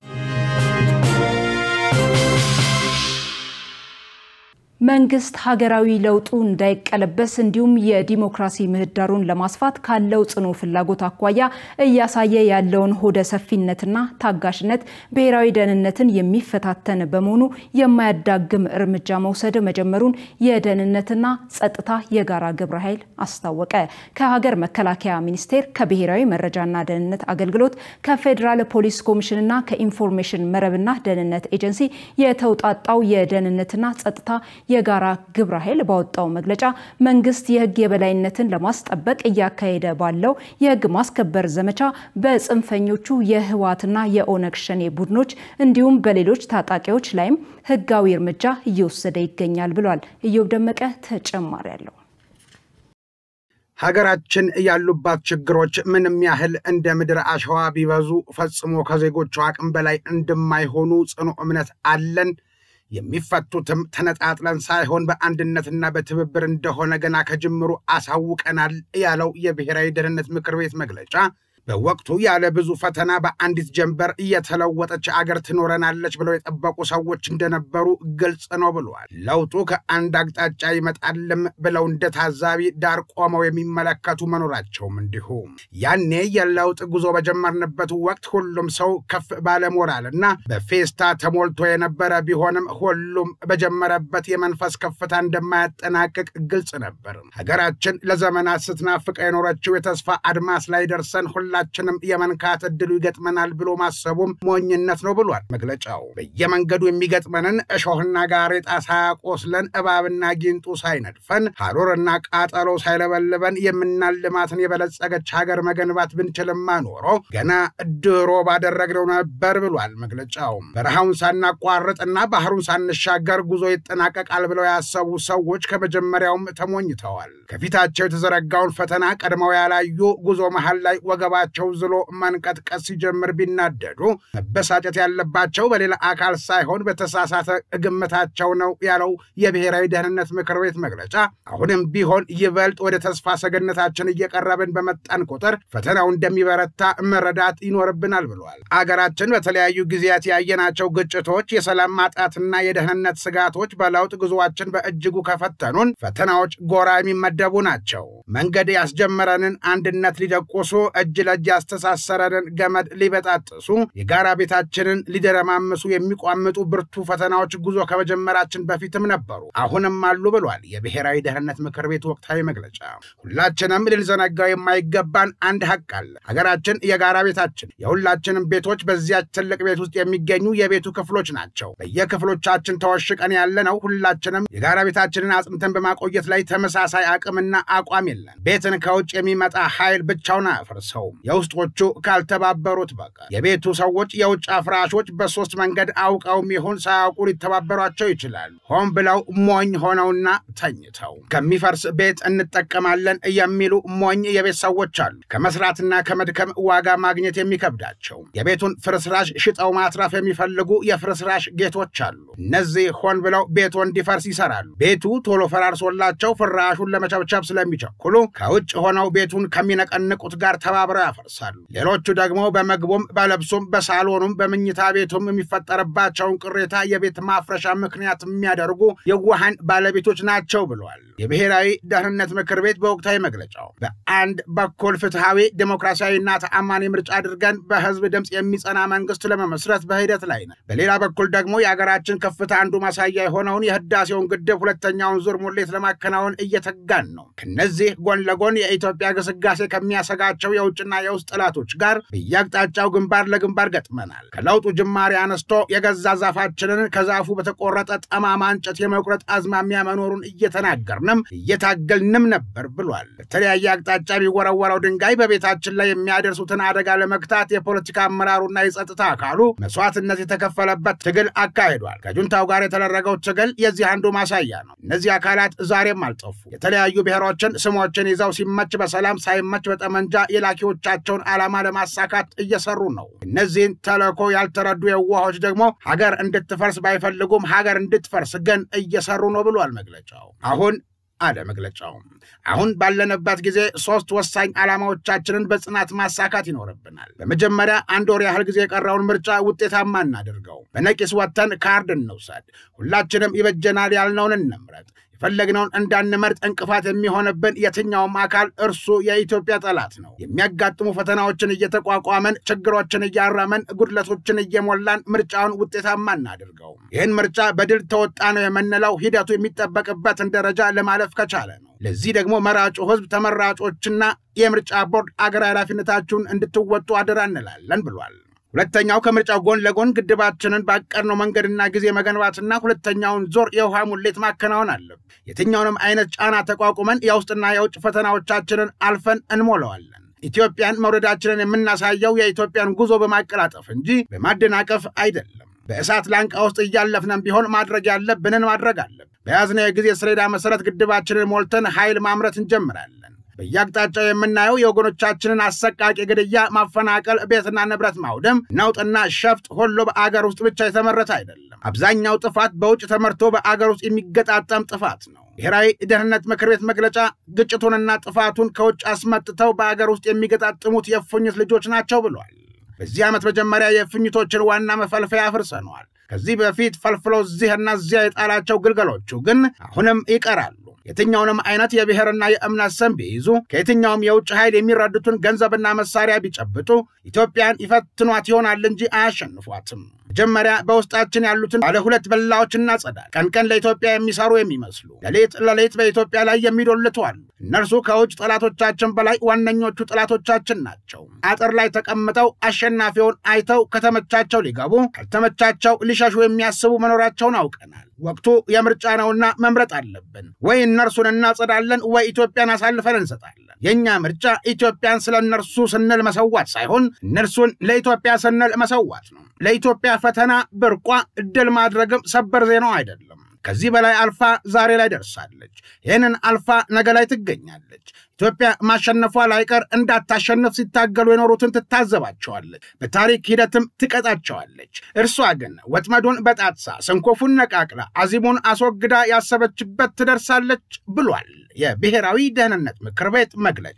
መንግስት ሀገራዊ ለውጡ እንዳይቀለበስ እንዲሁም የዲሞክራሲ ምህዳሩን ለማስፋት ካለው ጽኑ ፍላጎት አኳያ እያሳየ ያለውን ሆደ ሰፊነትና ታጋሽነት ብሔራዊ ደህንነትን የሚፈታተን በመሆኑ የማያዳግም እርምጃ መውሰድ መጀመሩን የደህንነትና ጸጥታ የጋራ ግብረ ኃይል አስታወቀ። ከሀገር መከላከያ ሚኒስቴር፣ ከብሔራዊ መረጃና ደህንነት አገልግሎት፣ ከፌዴራል ፖሊስ ኮሚሽንና ከኢንፎርሜሽን መረብና ደህንነት ኤጀንሲ የተውጣጣው የደህንነትና ጸጥታ የጋራ ግብረ ኃይል ባወጣው መግለጫ መንግስት የህግ የበላይነትን ለማስጠበቅ እያካሄደ ባለው የህግ ማስከበር ዘመቻ በጽንፈኞቹ የህወሓትና የኦነግ ሸኔ ቡድኖች እንዲሁም በሌሎች ታጣቂዎች ላይም ህጋዊ እርምጃ እየወሰደ ይገኛል ብሏል። እዮብ ደመቀ ተጨማሪ አለው። ሀገራችን ያሉባት ችግሮች ምንም ያህል እንደ ምድር አሸዋ ቢበዙ ፈጽሞ ከዜጎቹ አቅም በላይ እንደማይሆኑ ጽኑ እምነት አለን። የሚፈቱትም ተነጣጥለን ሳይሆን በአንድነትና በትብብር እንደሆነ ገና ከጅምሩ አሳውቀናል ያለው የብሔራዊ ደህንነት ምክር ቤት መግለጫ በወቅቱ ያለ ብዙ ፈተና በአንዲት ጀንበር እየተለወጠች አገር ትኖረናለች ብለው የጠበቁ ሰዎች እንደነበሩ ግልጽ ነው ብሏል። ለውጡ ከአንድ አቅጣጫ ይመጣልም ብለው እንደ ታዛቢ ዳር ቆመው የሚመለከቱ መኖራቸውም እንዲሁ። ያኔ የለውጥ ጉዞ በጀመርንበት ወቅት ሁሉም ሰው ከፍ ባለ ሞራል እና በፌስታ ተሞልቶ የነበረ ቢሆንም ሁሉም በጀመረበት የመንፈስ ከፍታ እንደማያጠናቅቅ ግልጽ ነበር። ሀገራችን ለዘመናት ስትናፍቀ የኖረችው የተስፋ አድማስ ላይ ደርሰን ሁላችንም የመንካት እድሉ ይገጥመናል ብሎ ማሰቡም ሞኝነት ነው ብሏል መግለጫው። በየመንገዱ የሚገጥመንን እሾህና ጋሬጣ ሳያቆስለን እባብና ጊንጡ ሳይነድፈን ሐሩርና ቃጠሎ ሳይለበልበን የምናልማትን የበለጸገች ሀገር መገንባት ብንችልማ ኖሮ ገና ድሮ ባደረግነው ነበር ብሏል መግለጫው። በረሃውን ሳናቋርጥና ባህሩን ሳንሻገር ጉዞ ይጠናቀቃል ብለው ያሰቡ ሰዎች ከመጀመሪያውም ተሞኝተዋል። ከፊታቸው የተዘረጋውን ፈተና ቀድመው ያላዩ ጉዞ መሃል ላይ ወገባቸው ዝሎ መንቀጥቀጥ ሲጀምር ቢናደዱ መበሳጨት ያለባቸው በሌላ አካል ሳይሆን በተሳሳተ ግምታቸው ነው ያለው የብሔራዊ ደህንነት ምክር ቤት መግለጫ፣ አሁንም ቢሆን ይበልጥ ወደ ተስፋ ሰገነታችን እየቀረብን በመጣን ቁጥር ፈተናው እንደሚበረታ መረዳት ይኖርብናል ብሏል። አገራችን በተለያዩ ጊዜያት ያየናቸው ግጭቶች፣ የሰላም ማጣትና የደህንነት ስጋቶች በለውጥ ጉዞአችን በእጅጉ ከፈተኑን ፈተናዎች ጎራ የሚመደቡ ናቸው። መንገድ ያስጀመረንን አንድነት ሊደቆሱ፣ እጅ ለእጅ ያስተሳሰረንን ገመድ ሊበጣጥሱ፣ የጋራ ቤታችንን ሊደረማምሱ የሚቋምጡ ብርቱ ፈተናዎች ጉዞ ከመጀመራችን በፊትም ነበሩ፣ አሁንም አሉ ብሏል የብሔራዊ ደህንነት ምክር ቤት ወቅታዊ መግለጫ። ሁላችንም ልንዘነጋው የማይገባን አንድ ሀቅ አለ። ሀገራችን የጋራ ቤታችን፣ የሁላችንም ቤቶች በዚያች ትልቅ ቤት ውስጥ የሚገኙ የቤቱ ክፍሎች ናቸው። በየክፍሎቻችን ተወሽቀን ያለነው ሁላችንም የጋራ ቤታችንን አጽንተን በማቆየት ላይ ተመሳሳይ አቅምና አቋም የለን። ቤትን ከውጭ የሚመጣ ኃይል ብቻውን አያፈርሰውም የውስጦቹ ካልተባበሩት በቀር። የቤቱ ሰዎች የውጭ አፍራሾች በሶስት መንገድ አውቀውም ይሁን ሳያውቁ ሊተባበሯቸው ይችላሉ። ሆን ብለው ሞኝ ሆነውና ተኝተው ከሚፈርስ ቤት እንጠቀማለን የሚሉ ሞኝ የቤት ሰዎች አሉ። ከመስራትና ከመድከም ዋጋ ማግኘት የሚከብዳቸው የቤቱን ፍርስራሽ ሽጠው ማትረፍ የሚፈልጉ የፍርስራሽ ጌቶች አሉ። እነዚህ ሆን ብለው ቤቱ እንዲፈርስ ይሰራሉ። ቤቱ ቶሎ ፈራርሶላቸው ፍራሹን ለመቸብቸብ ስለሚቸኩሉ ከውጭ ሆነው ቤቱን ከሚነቀንቁት ጋር ተባብረው ያፈርሳሉ። ሌሎቹ ደግሞ በመግቡም በለብሱም በሳሎኑም በምኝታ ቤቱም የሚፈጠርባቸውን ቅሬታ የቤት ማፍረሻ ምክንያት የሚያደርጉ የዋሃን ባለቤቶች ናቸው ብሏል የብሔራዊ ደህንነት ምክር ቤት በወቅታዊ መግለጫው። በአንድ በኩል ፍትሐዊ ዴሞክራሲያዊና ተአማኒ ምርጫ አድርገን በህዝብ ድምፅ የሚጸና መንግስት ለመመስረት በሂደት ላይ ነን። በሌላ በኩል ደግሞ የሀገራችን ከፍታ አንዱ ማሳያ የሆነውን የህዳሴውን ግድብ ሁለተኛውን ዙር ሙሌት ለማከናወን እየተጋን ነው። ከነዚህ ጎን ለጎን የኢትዮጵያ ግስጋሴ ከሚያሰጋቸው የውጭና የውስጥ ጠላቶች ጋር በየአቅጣጫው ግንባር ለግንባር ገጥመናል። ከለውጡ ጅማሬ አነስቶ የገዛ ዛፋችንን ከዛፉ በተቆረጠ ጠማማ እንጨት የመቁረጥ አዝማሚያ መኖሩን እየተናገርንም እየታገልንም ነበር ብሏል። በተለያየ አቅጣጫ የሚወረወረው ድንጋይ በቤታችን ላይ የሚያደርሱትን አደጋ ለመግታት የፖለቲካ አመራሩና የጸጥታ አካሉ መስዋዕትነት የተከፈለበት ትግል አካሂዷል። ከጁንታው ጋር የተደረገው ትግል የዚህ አንዱ ማሳያ ነው። እነዚህ አካላት ዛሬም አልጠፉ። የተለያዩ ብሔሮችን ስሞችን ይዘው ሲመች በሰላም ሳይመች በጠመንጃ የላኪዎቻቸውን ዓላማ ለማሳካት እየሰሩ ነው። እነዚህን ተልዕኮ ያልተረዱ የዋሆች ደግሞ ሀገር እንድትፈርስ ባይፈልጉም ሀገር እንድትፈርስ ግን እየሰሩ ነው ብሏል መግለጫው። አሁን አለ መግለጫው። አሁን ባለንበት ጊዜ ሶስት ወሳኝ ዓላማዎቻችንን በጽናት ማሳካት ይኖርብናል። በመጀመሪያ አንድ ወር ያህል ጊዜ የቀረውን ምርጫ ውጤታማ እናድርገው። በነቂስ ወጥተን ካርድ እንውሰድ። ሁላችንም ይበጀናል ያልነውን እንምረጥ። የፈለግነውን እንዳንመርጥ እንቅፋት የሚሆንብን የትኛውም አካል እርሱ የኢትዮጵያ ጠላት ነው። የሚያጋጥሙ ፈተናዎችን እየተቋቋመን ችግሮችን እያረመን ጉድለቶችን እየሞላን ምርጫውን ውጤታማ እናድርገው። ይህን ምርጫ በድል ተወጣ ነው የምንለው ሂደቱ የሚጠበቅበትን ደረጃ ለማለፍ ከቻለ ነው። ለዚህ ደግሞ መራጩ ሕዝብ፣ ተመራጮችና የምርጫ ቦርድ አገራዊ ኃላፊነታችሁን እንድትወጡ አደራ እንላለን ብሏል። ሁለተኛው ከምርጫው ጎን ለጎን ግድባችንን ባቀድነው መንገድና ጊዜ መገንባትና ሁለተኛውን ዞር የውሃ ሙሌት ማከናወን አለብን። የትኛውንም አይነት ጫና ተቋቁመን የውስጥና የውጭ ፈተናዎቻችንን አልፈን እንሞላዋለን። ኢትዮጵያን መውረዳችንን የምናሳየው የኢትዮጵያን ጉዞ በማቀላጠፍ እንጂ በማደናቀፍ አይደለም። በእሳት ላንቃ ውስጥ እያለፍነን ቢሆን ማድረግ ያለብንን ማድረግ አለብን። በያዝነው የጊዜ ሰሌዳ መሰረት ግድባችንን ሞልተን ኃይል ማምረት እንጀምራለን። በየአቅጣጫው የምናየው የወገኖቻችንን አሰቃቂ ግድያ፣ ማፈናቀል፣ ቤትና ንብረት ማውደም፣ ነውጥና ሸፍጥ ሁሉ በአገር ውስጥ ብቻ የተመረተ አይደለም። አብዛኛው ጥፋት በውጭ ተመርቶ በአገር ውስጥ የሚገጣጠም ጥፋት ነው። ብሔራዊ ደህንነት ምክር ቤት መግለጫ ግጭቱንና ጥፋቱን ከውጭ አስመጥተው በአገር ውስጥ የሚገጣጥሙት የእፉኝት ልጆች ናቸው ብሏል። በዚህ ዓመት መጀመሪያ የእፉኝቶችን ዋና መፈልፈያ አፍርሰነዋል። ከዚህ በፊት ፈልፍሎ እዚህና እዚያ የጣላቸው ግልገሎቹ ግን አሁንም ይቀራሉ። የትኛውንም አይነት የብሔርና የእምነት ስም ቢይዙ ከየትኛውም የውጭ ኃይል የሚረዱትን ገንዘብና መሳሪያ ቢጨብጡ ኢትዮጵያን ይፈትኗት ይሆናል እንጂ አያሸንፏትም። መጀመሪያ በውስጣችን ያሉትን ባለ ሁለት በላዎች እናጸዳል። ቀን ቀን ለኢትዮጵያ የሚሰሩ የሚመስሉ ሌሊት ለሌሊት በኢትዮጵያ ላይ የሚዶልቱ አሉ። እነርሱ ከውጭ ጠላቶቻችን በላይ ዋነኞቹ ጠላቶቻችን ናቸው። አጥር ላይ ተቀምጠው አሸናፊውን አይተው ከተመቻቸው ሊገቡ ካልተመቻቸው ሊሸሹ የሚያስቡ መኖራቸውን አውቀናል። ወቅቱ የምርጫ ነውና መምረጥ አለብን። ወይ እነርሱን እናጸዳለን፣ ወይ ኢትዮጵያን አሳልፈን እንሰጣለን። የእኛ ምርጫ ኢትዮጵያን ስለ እነርሱ ስንል መሰዋት ሳይሆን እነርሱን ለኢትዮጵያ ስንል መሰዋት ነው። ለኢትዮጵያ ፈተና ብርቋ ድል ማድረግም ሰበር ዜናው አይደለም። ከዚህ በላይ አልፋ ዛሬ ላይ ደርሳለች። ይህንን አልፋ ነገ ላይ ትገኛለች። ኢትዮጵያ ማሸነፏ ላይቀር እንዳታሸንፍ ሲታገሉ የኖሩትን ትታዘባቸዋለች፣ በታሪክ ሂደትም ትቀጣቸዋለች። እርሷ ግን ወጥመዱን በጣጥሳ ሰንኮፉን ነቃቅላ አዚሙን አስወግዳ ያሰበችበት ትደርሳለች ብሏል የብሔራዊ ደህንነት ምክር ቤት መግለጫ።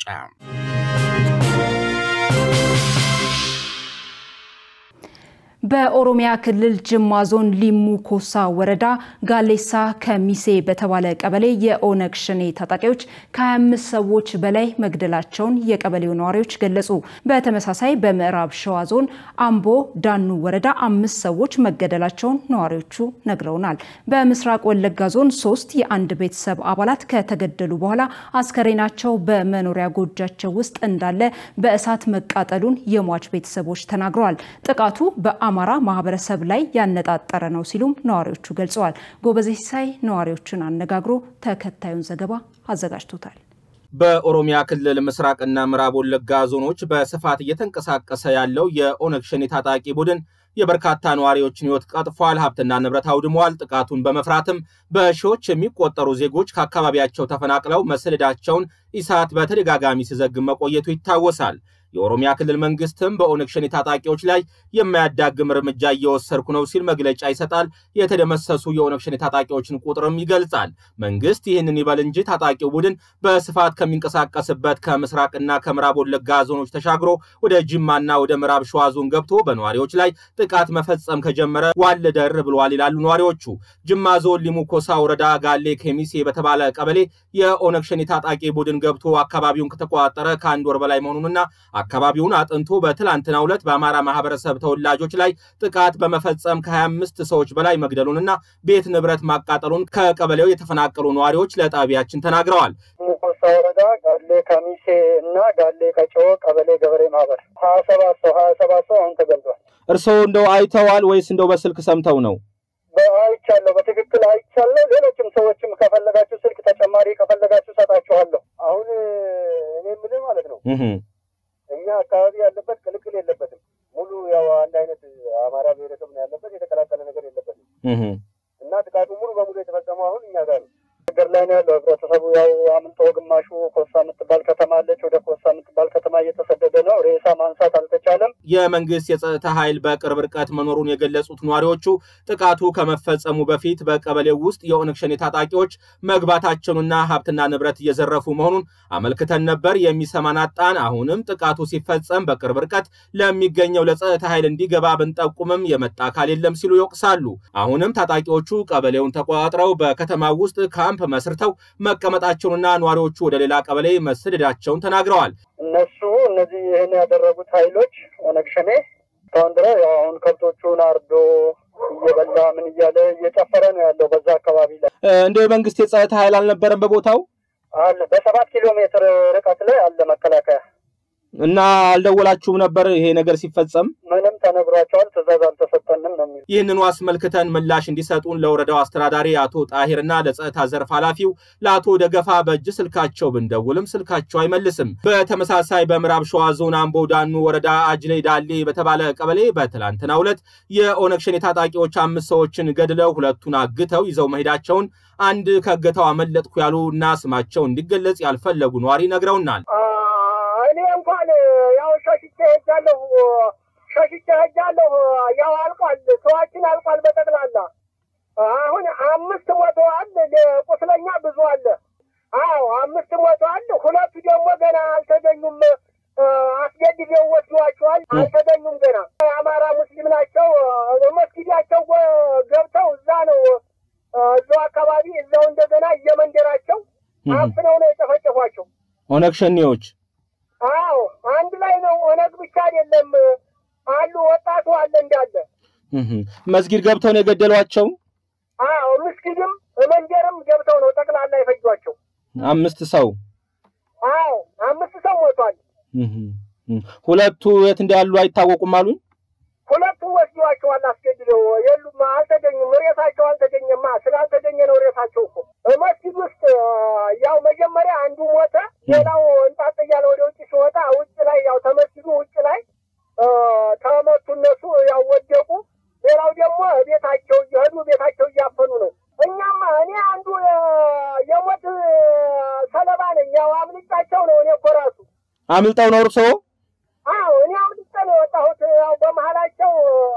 በኦሮሚያ ክልል ጅማ ዞን ሊሙ ኮሳ ወረዳ ጋሌሳ ከሚሴ በተባለ ቀበሌ የኦነግ ሸኔ ታጣቂዎች ከ25 ሰዎች በላይ መግደላቸውን የቀበሌው ነዋሪዎች ገለጹ። በተመሳሳይ በምዕራብ ሸዋ ዞን አምቦ ዳኑ ወረዳ አምስት ሰዎች መገደላቸውን ነዋሪዎቹ ነግረውናል። በምስራቅ ወለጋ ዞን ሶስት የአንድ ቤተሰብ አባላት ከተገደሉ በኋላ አስከሬናቸው በመኖሪያ ጎጃቸው ውስጥ እንዳለ በእሳት መቃጠሉን የሟች ቤተሰቦች ተናግረዋል። ጥቃቱ በአማራ ማህበረሰብ ላይ ያነጣጠረ ነው ሲሉም ነዋሪዎቹ ገልጸዋል። ጎበዜ ሲሳይ ነዋሪዎቹን አነጋግሮ ተከታዩን ዘገባ አዘጋጅቶታል። በኦሮሚያ ክልል ምስራቅና ምዕራብ ወለጋ ዞኖች በስፋት እየተንቀሳቀሰ ያለው የኦነግ ሸኔ ታጣቂ ቡድን የበርካታ ነዋሪዎችን ሕይወት ቀጥፏል፣ ሀብትና ንብረት አውድመዋል። ጥቃቱን በመፍራትም በሺዎች የሚቆጠሩ ዜጎች ከአካባቢያቸው ተፈናቅለው መሰደዳቸውን ኢሳት በተደጋጋሚ ሲዘግብ መቆየቱ ይታወሳል። የኦሮሚያ ክልል መንግስትም በኦነግ ሸኔ ታጣቂዎች ላይ የማያዳግም እርምጃ እየወሰድኩ ነው ሲል መግለጫ ይሰጣል። የተደመሰሱ የኦነግ ሸኔ ታጣቂዎችን ቁጥርም ይገልጻል። መንግስት ይህንን ይበል እንጂ ታጣቂው ቡድን በስፋት ከሚንቀሳቀስበት ከምስራቅና ከምዕራብ ወለጋ ዞኖች ተሻግሮ ወደ ጅማና ወደ ምዕራብ ሸዋ ዞን ገብቶ በነዋሪዎች ላይ ጥቃት መፈጸም ከጀመረ ዋል ደር ብለዋል ይላሉ ነዋሪዎቹ። ጅማ ዞን ሊሙ ኮሳ ወረዳ ጋሌ ኬሚሴ በተባለ ቀበሌ የኦነግ ሸኔ ታጣቂ ቡድን ገብቶ አካባቢውን ከተቆጣጠረ ከአንድ ወር በላይ መሆኑንና አካባቢውን አጥንቶ በትላንትናው ዕለት በአማራ ማህበረሰብ ተወላጆች ላይ ጥቃት በመፈጸም ከ25 ሰዎች በላይ መግደሉንና ቤት ንብረት ማቃጠሉን ከቀበሌው የተፈናቀሉ ነዋሪዎች ለጣቢያችን ተናግረዋል። ሙኮሳ ወረዳ ጋሌ ከሚሴ እና ጋሌ ቀጮ ቀበሌ ገበሬ ማህበር ሀያ ሰባት ሰው ሀያ ሰባት ሰው አሁን ተገልጿል። እርስዎ እንደው አይተዋል ወይስ እንደው በስልክ ሰምተው ነው? አይቻለሁ፣ በትክክል አይቻለሁ። ሌሎችም ሰዎችም ከፈለጋችሁ ስልክ ተጨማሪ ከፈለጋችሁ ሰጣችኋለሁ። አሁን እኔ የምልህ ማለት ነው እኛ አካባቢ ያለበት ቅልቅል የለበትም። ሙሉ ያው አንድ አይነት አማራ ብሔረሰብ ነው ያለበት፣ የተቀላቀለ ነገር የለበትም እና ጥቃቱ ሙሉ በሙሉ የተፈጸመው አሁን እኛ ጋር ነው ነገር ላይ ነው ያለው። ህብረተሰቡ ያው አምልጦ ግማሹ ኮሳ የምትባል ከተማ አለች፣ ወደ ኮሳ የምትባል ከተማ እየተሰደደ ነው። ሬሳ ማንሳት አልተቻለም። የመንግስት የጸጥታ ኃይል በቅርብ ርቀት መኖሩን የገለጹት ነዋሪዎቹ ጥቃቱ ከመፈጸሙ በፊት በቀበሌው ውስጥ የኦነግ ሸኔ ታጣቂዎች መግባታቸውንና ሀብትና ንብረት እየዘረፉ መሆኑን አመልክተን ነበር። የሚሰማን አጣን። አሁንም ጥቃቱ ሲፈጸም በቅርብ ርቀት ለሚገኘው ለጸጥታ ኃይል እንዲገባ ብንጠቁምም የመጣ አካል የለም ሲሉ ይወቅሳሉ። አሁንም ታጣቂዎቹ ቀበሌውን ተቆጣጥረው በከተማው ውስጥ ካምፕ መስርተው መቀመጣቸውንና ነዋሪዎቹ ወደ ሌላ ቀበሌ መሰደዳቸውን ተናግረዋል። እነሱ እነዚህ ይህን ያደረጉት ኃይሎች ኦነግ ሸኔ እስካሁን ድረስ ያው አሁን ከብቶቹን አርዶ እየበላ ምን እያለ እየጨፈረ ነው ያለው። በዛ አካባቢ ላይ እንደ የመንግስት የጸጥታ ኃይል አልነበረም በቦታው አለ። በሰባት ኪሎ ሜትር ርቀት ላይ አለ መከላከያ እና አልደወላችሁም ነበር ይሄ ነገር ሲፈጸም? ምንም ተነግሯቸዋል። ትእዛዝ አልተሰጠንም ነው የሚሉ ይህንኑ አስመልክተን ምላሽ እንዲሰጡን ለወረዳው አስተዳዳሪ አቶ ጣሂርና ለጸጥታ ዘርፍ ኃላፊው ለአቶ ደገፋ በእጅ ስልካቸው ብንደውልም ስልካቸው አይመልስም። በተመሳሳይ በምዕራብ ሸዋ ዞን አምቦ ዳኑ ወረዳ አጅሌ ዳሌ በተባለ ቀበሌ በትላንትናው ዕለት የኦነግ ሸኔ ታጣቂዎች አምስት ሰዎችን ገድለው ሁለቱን አግተው ይዘው መሄዳቸውን አንድ ከእገታው አመለጥኩ ያሉ እና ስማቸው እንዲገለጽ ያልፈለጉ ነዋሪ ነግረውናል። እኔ እንኳን ያው ሸሽቼ ሄጃለሁ ሸሽቼ ሄጃለሁ። ያው አልቋል፣ ሰዋችን አልቋል በጠቅላላ አሁን አምስት ሞተዋል። ቁስለኛ ብዙ አለ። አዎ አምስት ሞተዋል። ሁለቱ ደግሞ ገና አልተገኙም። አስገድደው ወስዷቸዋል። አልተገኙም ገና። የአማራ ሙስሊም ናቸው። መስጊዳቸው ገብተው እዛ ነው እዛው አካባቢ እዛው እንደገና እየመንደራቸው አፍነው ነው የጨፈጨፏቸው ኦነግ ሸኔዎች አዎ አንድ ላይ ነው። ኦነግ ብቻ አይደለም አሉ ወጣቱ አለ እንዳለ መስጊድ ገብተው ነው የገደሏቸው። አዎ ምስጊድም መንደርም ገብተው ነው ጠቅላላ የፈጇቸው። አምስት ሰው አዎ አምስት ሰው ሞቷል። ሁለቱ የት እንዳሉ አይታወቁም አሉኝ። ሁለቱም ወስደዋቸዋል አስገድደው። የሉም አልተገኙም። ሬሳቸው አልተገኘማ። ስላልተገኘ ነው ሬሳቸው እኮ መስጊድ ውስጥ ያው መጀመሪያ አንዱ ሞተ። ሌላው እንጣጥ እያለ ወደ ውጭ ሲወጣ ውጭ ላይ ያው ተመስጊዱ ውጭ ላይ ተመቱ። እነሱ ያው ወደቁ። ሌላው ደግሞ ቤታቸው እየሄዱ ቤታቸው እያፈኑ ነው። እኛማ እኔ አንዱ የሞት ሰለባ ነኝ። ያው አምልጫቸው ነው። እኔ እኮ ራሱ አምልጠው ነው እርስዎ? አዎ እኔ አምልጬ ነው የወጣሁት። ያው በመሀላቸው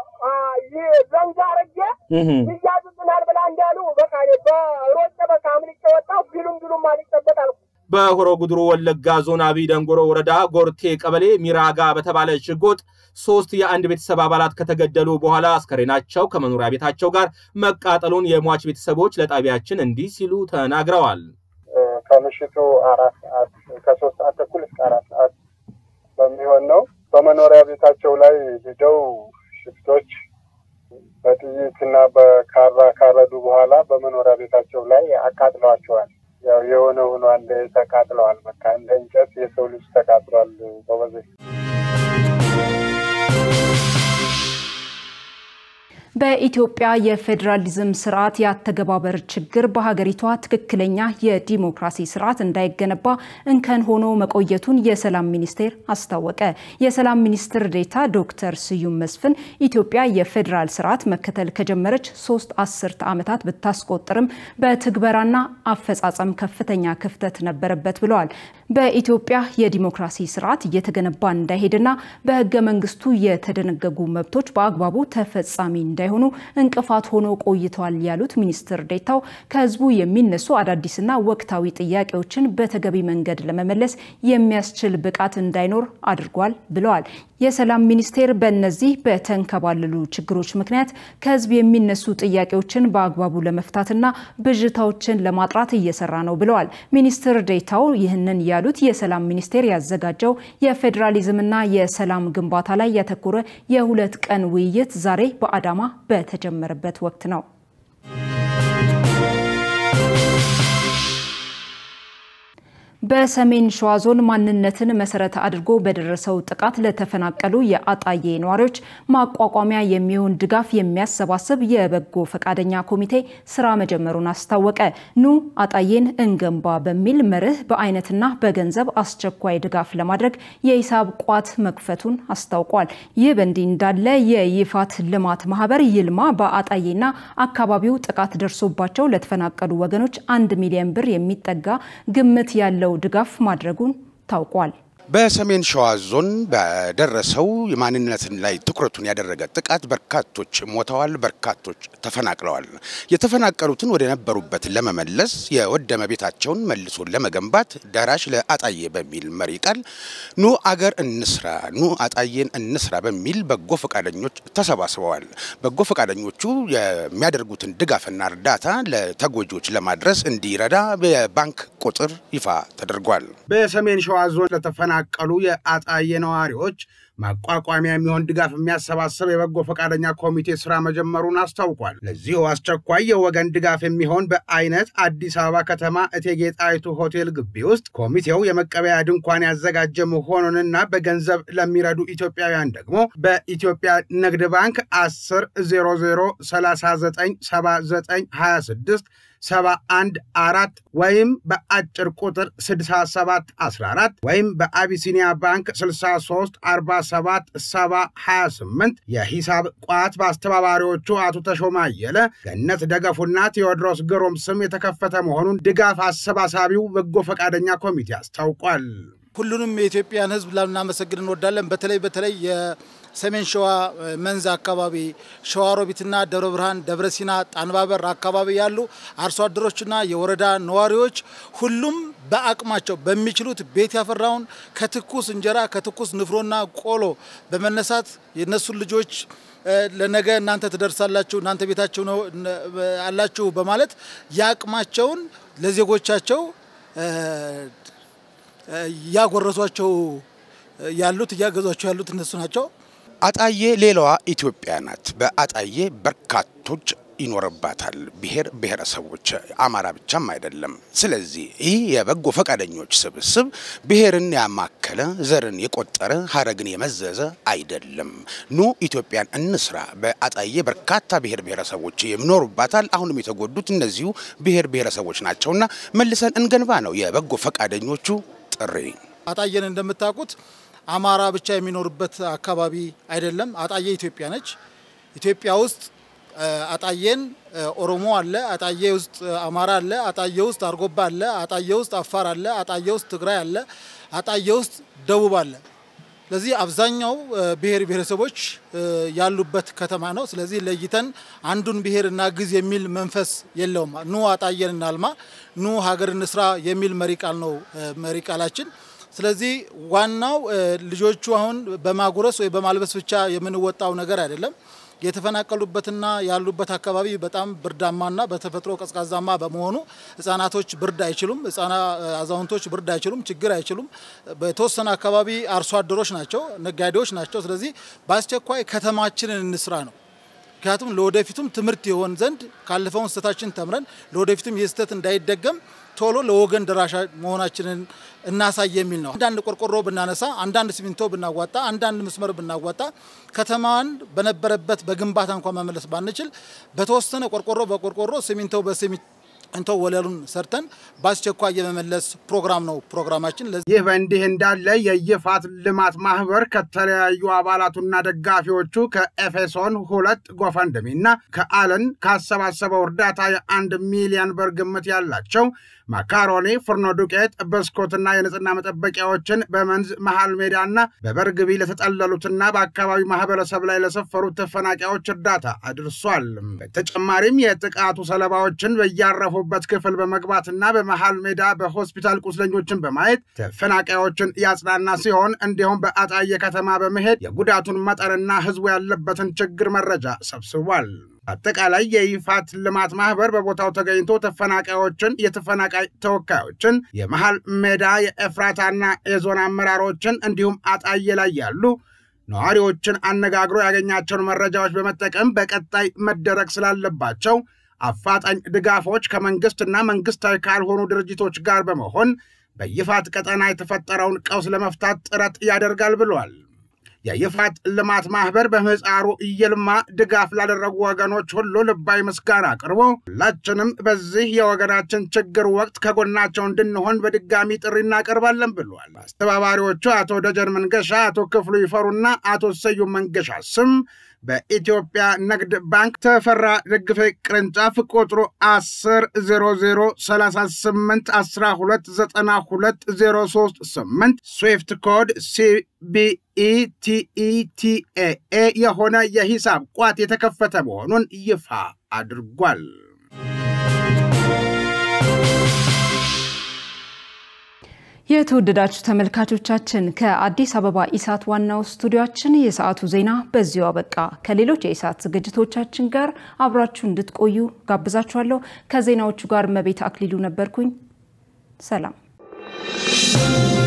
ዘንጋ አረጌ ይያዙብናል ብላ እንዳሉ በቃ በሮጬ በቃ አምልጬ ወጣሁ። ቢሉም ቢሉም አልጨበጥ አልኩ። በሆሮ ጉድሩ ወለጋ ዞን አቢ ደንጎሮ ወረዳ ጎርቴ ቀበሌ ሚራጋ በተባለ ሽጎጥ ሶስት የአንድ ቤተሰብ አባላት ከተገደሉ በኋላ አስከሬናቸው ከመኖሪያ ቤታቸው ጋር መቃጠሉን የሟች ቤተሰቦች ለጣቢያችን እንዲህ ሲሉ ተናግረዋል። ከምሽቱ አራት ሰዓት ከሶስት ሰዓት ተኩል እስከ አራት ሰዓት በሚሆን ነው በመኖሪያ ቤታቸው ላይ ሂደው ሽፍቶች በጥይትና በካራ ካረዱ በኋላ በመኖሪያ ቤታቸው ላይ አቃጥለዋቸዋል። ያው የሆነ ሆኗል፣ ተቃጥለዋል። በቃ እንደ እንጨት የሰው ልጅ ተቃጥሏል። በበዜ በኢትዮጵያ የፌዴራሊዝም ስርዓት የአተገባበር ችግር በሀገሪቷ ትክክለኛ የዲሞክራሲ ስርዓት እንዳይገነባ እንከን ሆኖ መቆየቱን የሰላም ሚኒስቴር አስታወቀ። የሰላም ሚኒስትር ዴኤታ ዶክተር ስዩም መስፍን ኢትዮጵያ የፌዴራል ስርዓት መከተል ከጀመረች ሶስት አስርተ ዓመታት ብታስቆጥርም በትግበራና አፈጻጸም ከፍተኛ ክፍተት ነበረበት ብለዋል። በኢትዮጵያ የዲሞክራሲ ስርዓት እየተገነባ እንዳይሄድና በህገ መንግስቱ የተደነገጉ መብቶች በአግባቡ ተፈጻሚ እንዳይሆኑ እንቅፋት ሆኖ ቆይተዋል ያሉት ሚኒስትር ዴኤታው ከህዝቡ የሚነሱ አዳዲስና ወቅታዊ ጥያቄዎችን በተገቢ መንገድ ለመመለስ የሚያስችል ብቃት እንዳይኖር አድርጓል ብለዋል። የሰላም ሚኒስቴር በእነዚህ በተንከባለሉ ችግሮች ምክንያት ከህዝብ የሚነሱ ጥያቄዎችን በአግባቡ ለመፍታትና ብዥታዎችን ለማጥራት እየሰራ ነው ብለዋል። ሚኒስትር ዴኤታው ይህንን ያሉት የሰላም ሚኒስቴር ያዘጋጀው የፌዴራሊዝምና የሰላም ግንባታ ላይ ያተኮረ የሁለት ቀን ውይይት ዛሬ በአዳማ በተጀመረበት ወቅት ነው። በሰሜን ሸዋ ዞን ማንነትን መሰረት አድርጎ በደረሰው ጥቃት ለተፈናቀሉ የአጣዬ ነዋሪዎች ማቋቋሚያ የሚሆን ድጋፍ የሚያሰባስብ የበጎ ፈቃደኛ ኮሚቴ ስራ መጀመሩን አስታወቀ። ኑ አጣዬን እንገንባ በሚል መርህ በአይነትና በገንዘብ አስቸኳይ ድጋፍ ለማድረግ የሂሳብ ቋት መክፈቱን አስታውቋል። ይህ በእንዲህ እንዳለ የይፋት ልማት ማህበር ይልማ በአጣዬና አካባቢው ጥቃት ደርሶባቸው ለተፈናቀሉ ወገኖች አንድ ሚሊዮን ብር የሚጠጋ ግምት ያለው ድጋፍ ማድረጉን ታውቋል። በሰሜን ሸዋ ዞን በደረሰው የማንነትን ላይ ትኩረቱን ያደረገ ጥቃት በርካቶች ሞተዋል፣ በርካቶች ተፈናቅለዋል። የተፈናቀሉትን ወደ ነበሩበት ለመመለስ የወደመ ቤታቸውን መልሶ ለመገንባት ደራሽ ለአጣዬ በሚል መሪ ቃል ኑ አገር እንስራ፣ ኑ አጣዬን እንስራ በሚል በጎ ፈቃደኞች ተሰባስበዋል። በጎ ፈቃደኞቹ የሚያደርጉትን ድጋፍና እርዳታ ለተጎጂዎች ለማድረስ እንዲረዳ የባንክ ቁጥር ይፋ ተደርጓል። በሰሜን ሸዋ ዞን ለተፈና ቀሉ የአጣዬ ነዋሪዎች ማቋቋሚያ የሚሆን ድጋፍ የሚያሰባስብ የበጎ ፈቃደኛ ኮሚቴ ስራ መጀመሩን አስታውቋል። ለዚሁ አስቸኳይ የወገን ድጋፍ የሚሆን በአይነት አዲስ አበባ ከተማ እቴጌ ጣይቱ ሆቴል ግቢ ውስጥ ኮሚቴው የመቀበያ ድንኳን ያዘጋጀ መሆኑንና በገንዘብ ለሚረዱ ኢትዮጵያውያን ደግሞ በኢትዮጵያ ንግድ ባንክ 10 00 39 79 26 71 አራት ወይም በአጭር ቁጥር 67 14 ወይም በአቢሲኒያ ባንክ 63 47 70 28 የሂሳብ ቋት በአስተባባሪዎቹ አቶ ተሾማ አየለ፣ ገነት ደገፉና ቴዎድሮስ ግሩም ስም የተከፈተ መሆኑን ድጋፍ አሰባሳቢው በጎ ፈቃደኛ ኮሚቴ አስታውቋል። ሁሉንም የኢትዮጵያን ሕዝብ ልናመሰግን እንወዳለን። በተለይ በተለይ የሰሜን ሸዋ መንዝ አካባቢ ሸዋሮቢትና ደብረ ብርሃን፣ ደብረ ሲና፣ ጣንባበር አካባቢ ያሉ አርሶ አደሮችና የወረዳ ነዋሪዎች ሁሉም በአቅማቸው በሚችሉት ቤት ያፈራውን ከትኩስ እንጀራ ከትኩስ ንፍሮና ቆሎ በመነሳት የነሱን ልጆች ለነገ እናንተ ትደርሳላችሁ እናንተ ቤታችሁ ነው አላችሁ በማለት የአቅማቸውን ለዜጎቻቸው እያጎረሷቸው ያሉት እያገዟቸው ያሉት እነሱ ናቸው። አጣዬ ሌላዋ ኢትዮጵያ ናት። በአጣዬ በርካቶች ይኖርባታል። ብሔር ብሔረሰቦች፣ አማራ ብቻም አይደለም። ስለዚህ ይህ የበጎ ፈቃደኞች ስብስብ ብሔርን ያማከለ ዘርን የቆጠረ ሀረግን የመዘዘ አይደለም። ኑ ኢትዮጵያን እንስራ። በአጣዬ በርካታ ብሔር ብሔረሰቦች የሚኖሩባታል። አሁንም የተጎዱት እነዚሁ ብሔር ብሔረሰቦች ናቸውና መልሰን እንገንባ ነው የበጎ ፈቃደኞቹ ጥሪ። አጣዬን እንደምታውቁት አማራ ብቻ የሚኖርበት አካባቢ አይደለም። አጣዬ ኢትዮጵያ ነች። ኢትዮጵያ ውስጥ አጣዬን ኦሮሞ አለ፣ አጣዬ ውስጥ አማራ አለ፣ አጣዬ ውስጥ አርጎባ አለ፣ አጣዬ ውስጥ አፋር አለ፣ አጣዬ ውስጥ ትግራይ አለ፣ አጣዬ ውስጥ ደቡብ አለ። ስለዚህ አብዛኛው ብሔር ብሔረሰቦች ያሉበት ከተማ ነው። ስለዚህ ለይተን አንዱን ብሔር እናግዝ የሚል መንፈስ የለውም። ኑ አጣየን እናልማ፣ ኑ ሀገር እንስራ የሚል መሪ ቃል ነው መሪ ቃላችን። ስለዚህ ዋናው ልጆቹ አሁን በማጉረስ ወይ በማልበስ ብቻ የምንወጣው ነገር አይደለም። የተፈናቀሉበትና ያሉበት አካባቢ በጣም ብርዳማና በተፈጥሮ ቀዝቃዛማ በመሆኑ ህጻናቶች ብርድ አይችሉም፣ አዛውንቶች ብርድ አይችሉም፣ ችግር አይችሉም። በተወሰነ አካባቢ አርሶ አደሮች ናቸው፣ ነጋዴዎች ናቸው። ስለዚህ በአስቸኳይ ከተማችንን እንስራ ነው። ምክንያቱም ለወደፊቱም ትምህርት የሆን ዘንድ ካለፈውን ስህተታችን ተምረን ለወደፊቱም ይህ ስህተት እንዳይደገም ቶሎ ለወገን ደራሽ መሆናችንን እናሳይ የሚል ነው። አንዳንድ ቆርቆሮ ብናነሳ፣ አንዳንድ ሲሚንቶ ብናዋጣ፣ አንዳንድ መስመር ብናዋጣ ከተማዋን በነበረበት በግንባታ እንኳን መመለስ ባንችል በተወሰነ ቆርቆሮ በቆርቆሮ ሲሚንቶ በሲሚንቶ እንቶ ወለሉን ሰርተን በአስቸኳይ የመመለስ ፕሮግራም ነው ፕሮግራማችን። ይህ በእንዲህ እንዳለ የይፋት ልማት ማህበር ከተለያዩ አባላቱና ደጋፊዎቹ ከኤፌሶን ሁለት ጎፈንድሚና ከአለን ካሰባሰበው እርዳታ የአንድ ሚሊዮን ብር ግምት ያላቸው ማካሮኒ፣ ፍርኖ ዱቄት፣ ብስኩትና የንጽህና መጠበቂያዎችን በመንዝ መሃል ሜዳና በበርግቢ ለተጠለሉትና በአካባቢው ማህበረሰብ ላይ ለሰፈሩት ተፈናቃዮች እርዳታ አድርሷል። በተጨማሪም የጥቃቱ ሰለባዎችን በያረፉበት ክፍል በመግባትና በመሃል ሜዳ በሆስፒታል ቁስለኞችን በማየት ተፈናቃዮችን ያጽናና ሲሆን እንዲሁም በአጣየ ከተማ በመሄድ የጉዳቱን መጠንና ህዝቡ ያለበትን ችግር መረጃ ሰብስቧል። አጠቃላይ የይፋት ልማት ማህበር በቦታው ተገኝቶ ተፈናቃዮችን፣ የተፈናቃይ ተወካዮችን፣ የመሃል ሜዳ የኤፍራታና የዞን አመራሮችን እንዲሁም አጣዬ ላይ ያሉ ነዋሪዎችን አነጋግሮ ያገኛቸውን መረጃዎች በመጠቀም በቀጣይ መደረግ ስላለባቸው አፋጣኝ ድጋፎች ከመንግስትና መንግስታዊ ካልሆኑ ድርጅቶች ጋር በመሆን በይፋት ቀጠና የተፈጠረውን ቀውስ ለመፍታት ጥረት ያደርጋል ብሏል። የይፋት ልማት ማህበር በምህፃሩ ይልማ ድጋፍ ላደረጉ ወገኖች ሁሉ ልባዊ ምስጋና አቅርቦ ሁላችንም በዚህ የወገናችን ችግር ወቅት ከጎናቸው እንድንሆን በድጋሚ ጥሪ እናቀርባለን ብሏል። አስተባባሪዎቹ አቶ ደጀን መንገሻ፣ አቶ ክፍሉ ይፈሩና አቶ ሰዩም መንገሻ ስም በኢትዮጵያ ንግድ ባንክ ተፈራ ደግፌ ቅርንጫፍ ቁጥሩ 10 00 38 12 92 03 8 ስዊፍት ኮድ ሲቢኢቲኢቲኤኤ የሆነ የሂሳብ ቋት የተከፈተ መሆኑን ይፋ አድርጓል። የተወደዳችሁ ተመልካቾቻችን ከአዲስ አበባ ኢሳት ዋናው ስቱዲዮአችን የሰዓቱ ዜና በዚሁ አበቃ። ከሌሎች የኢሳት ዝግጅቶቻችን ጋር አብራችሁ እንድትቆዩ ጋብዛችኋለሁ። ከዜናዎቹ ጋር መቤት አክሊሉ ነበርኩኝ። ሰላም